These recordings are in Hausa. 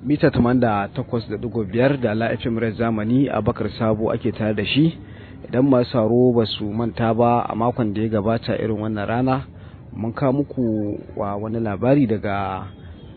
mita 88.5 da la FM Red Zamani a Bakar Sabo ake tare da shi idan masu saro ba su manta ba a makon da ya gabata irin wannan rana mun kawo muku wa wani labari daga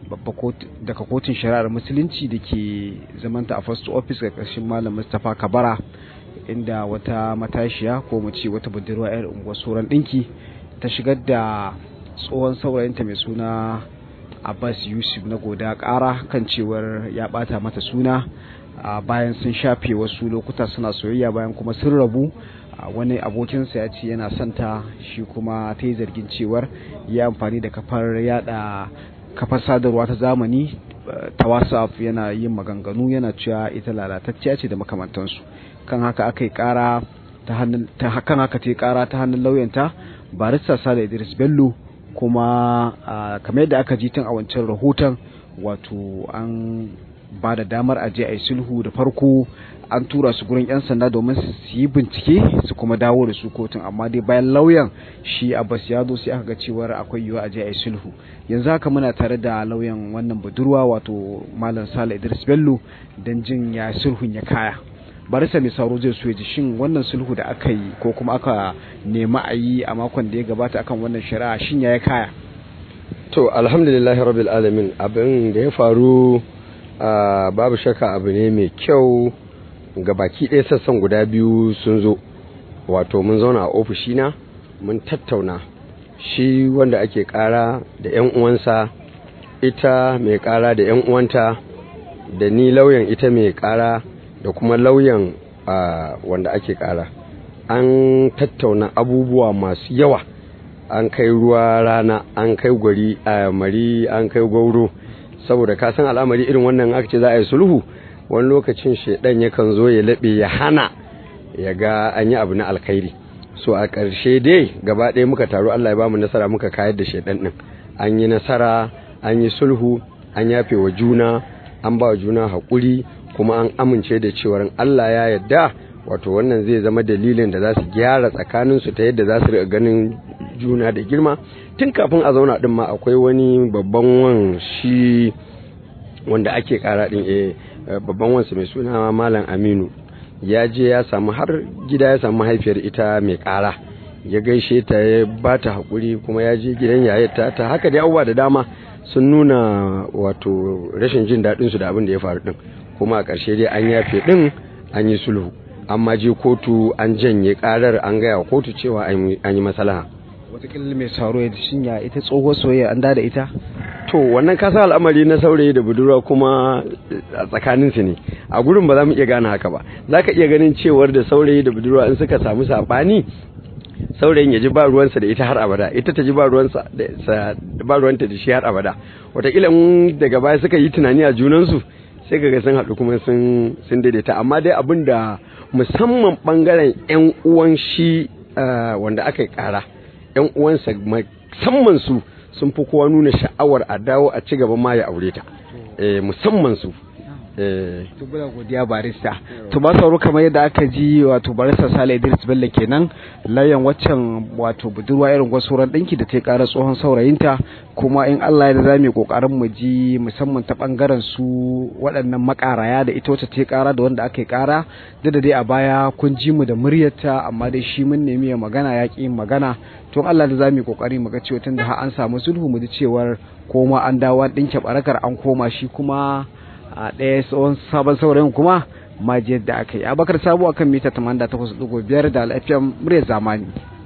daga kotun shari'ar musulunci da ke zamanta a first office ga ƙarshen malam mustapha kabara inda wata matashiya ko mu ce wata budurwa 'yar unguwar sauran ɗinki ta shigar da tsohon saurayinta mai suna abbas yusuf na goda ƙara kan cewar ya ɓata mata suna bayan sun shafe wasu lokuta suna soyayya bayan kuma sun rabu wani abokinsa ya ce yana santa shi kuma ta yi zargin cewar ya amfani da kafar yada kafar sadarwa ta zamani ta whatsapp yana yin maganganu yana cewa ita lalatacciya ce da makamantansu kan haka aka yi kara ta hannun kan haka ta yi kara ta hannun lauyanta barista sale idris bello kuma kamar yadda aka ji tun a wancan rahoton wato an ba da damar aje a yi sulhu da farko an tura su gurin 'yan sanda domin su yi bincike su kuma dawo da su kotun amma dai bayan lauyan shi abbas ya zo sai aka ga cewar akwai yiwuwa aje a yi sulhu yanzu haka muna tare da lauyan wannan budurwa wato malam sale idris bello don jin ya sulhun ya kaya barisa mai sauro zai so ya ji shin wannan sulhu da aka yi ko kuma aka nemi a yi a makon da ya gabata akan wannan shari'a shin ya kaya to alhamdulillahi rabbil alamin abin da ya faru babu shakka abu ne mai kyau ga baki ɗaya sassan guda biyu sun zo wato mun zauna a ofishina mun tattauna shi wanda ake ƙara da 'yan uwansa ita mai ƙara da 'yan uwanta da ni lauyan ita mai ƙara da kuma lauyan wanda ake ƙara an tattauna abubuwa masu yawa an kai ruwa rana an kai gwari a mari an kai gauro saboda ka san al'amari irin wannan aka ce za a yi sulhu wani lokacin shaidan yakan zo ya laɓe ya hana ya ga an yi abu na alkhairi so a ƙarshe dai gaba ɗaya muka taru Allah ya bamu nasara muka kayar da shaidan ɗin an yi nasara an yi sulhu an yafe wa juna an ba wa juna haƙuri kuma an amince da cewar Allah ya yarda wato wannan zai zama dalilin da za su gyara tsakaninsu ta yadda za su riƙa ganin juna da girma tun kafin a zauna ɗin ma akwai wani babban wan shi wanda ake ƙara ɗin eh babban wansu mai suna malam aminu ya je ya samu har gida ya samu mahaifiyar ita mai kara ya gaishe ta ya ba ta haƙuri kuma ya je gidan yayata ta haka dai abubuwa da dama sun nuna wato rashin jin daɗin su da abin da ya faru ɗin kuma a ƙarshe dai an yafe ɗin an yi sulhu amma je kotu an janye ƙarar an gaya kotu cewa an yi masalaha watakila mai sauro ya shinya ita tsohuwar soyayya an da ita to wannan kasa al'amari na saurayi da budurwa kuma a tsakanin su ne a gurin ba za mu iya gane haka ba za ka iya ganin cewar da saurayi da budurwa in suka samu saɓani saurayin ya ji ba ruwansa da ita har abada ita ta ji ba ruwansa da ba ruwanta da shi har abada watakila in daga baya suka yi tunani a junansu sai ga sun haɗu kuma sun sun daidaita amma dai abin da musamman bangaren yan uwan shi wanda aka yi ƙara yan uwansa musamman su sun fi kowa nuna sha'awar a dawo a ci gaba ma ya aure ta musamman su to bula godiya barista to ba sauro kamar yadda aka ji wato barista Sale Idris Bello kenan layan waccan wato budurwa irin gwasuran dinki da ta ƙara tsohon saurayinta kuma in Allah ya da zamu kokarin mu ji musamman ta bangaren su waɗannan makaraya da ita wacce ta ƙara da wanda aka yi ƙara duk da dai a baya kun ji mu da muryarta amma dai shi mun nemi ya magana ya ƙi magana to Allah da zamu kokari mu ga cewa tunda har an samu sulhu mu ji cewar koma an dawo an dinke barakar an koma shi kuma a ɗaya tsohon sabon saurayin kuma majiyar da aka yi abakar sabo akan mita 88.5 da al'afiyar murya zamani